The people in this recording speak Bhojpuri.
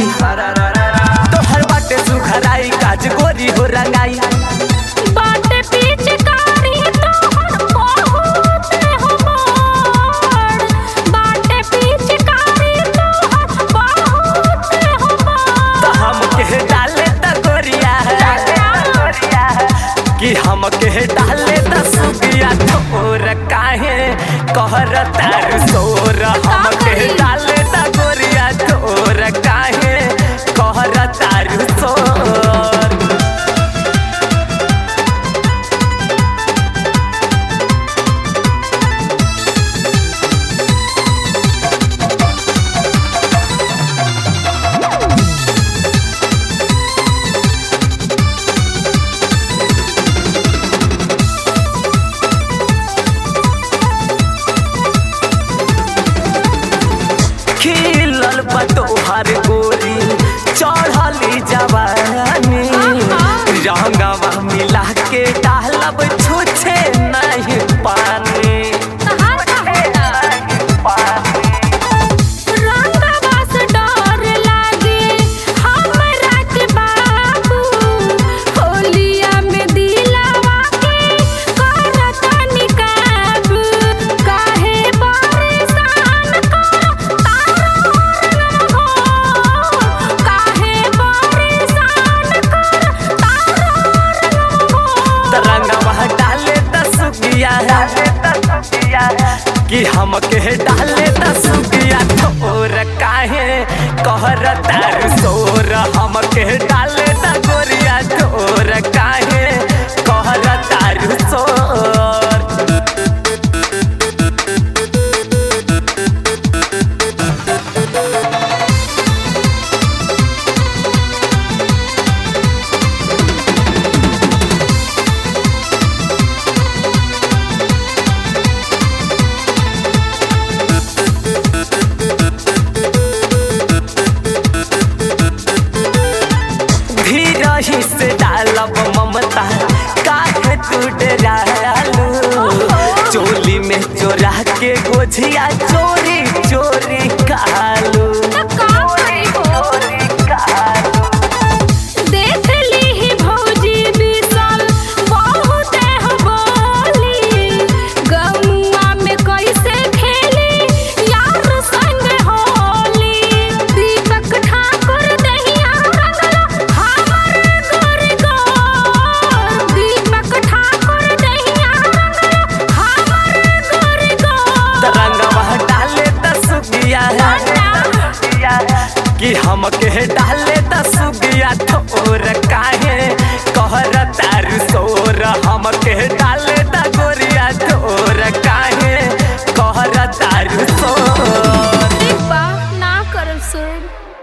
तोहर बाटे सुखराई काज गोरी हो रंगाई बाटे पिचकारी तोहर बहुत हमार बाटे पिचकारी तोहर बहुत हमार तो हम के डाले त गोरिया कि हम के डाले त सुगिया तोर काहे कहर तार सोर हम के डाले त गोरिया तोर काहे कहर तार सोर खिलल बा तोहार गोरी चढ़ली जवानी रंगवा मिला के डालब छुछे नहीं पानी तहार रंगवा से डर लागे हमरा के बाबू होलिया में दिलावा के करत निकाब काहे परेशान कर तारो हो काहे परेशान कर तारो हो तरंगवा डाले त सुगिया कि हम के डाले त सुगिया तोर काहे कहर तार सोर हम के डाले त गोरिया तोर काहे कहर तार सोर धीरही से डालब ममता काहे तू डरालू चोली में चोरा के गोझिया चोरी चोरी कालू देख लीही भौजी बिसल बहुते हो बोली गमुआ में कैसे खेली यार संग होली दीपक ठाकुर दहिया रंगला हमर गोर गोर दीपक ठाकुर दहिया रंगला हमर गोर गोर तरंगवा डाले त सुगिया कि हम के डाले त सुगिया तोर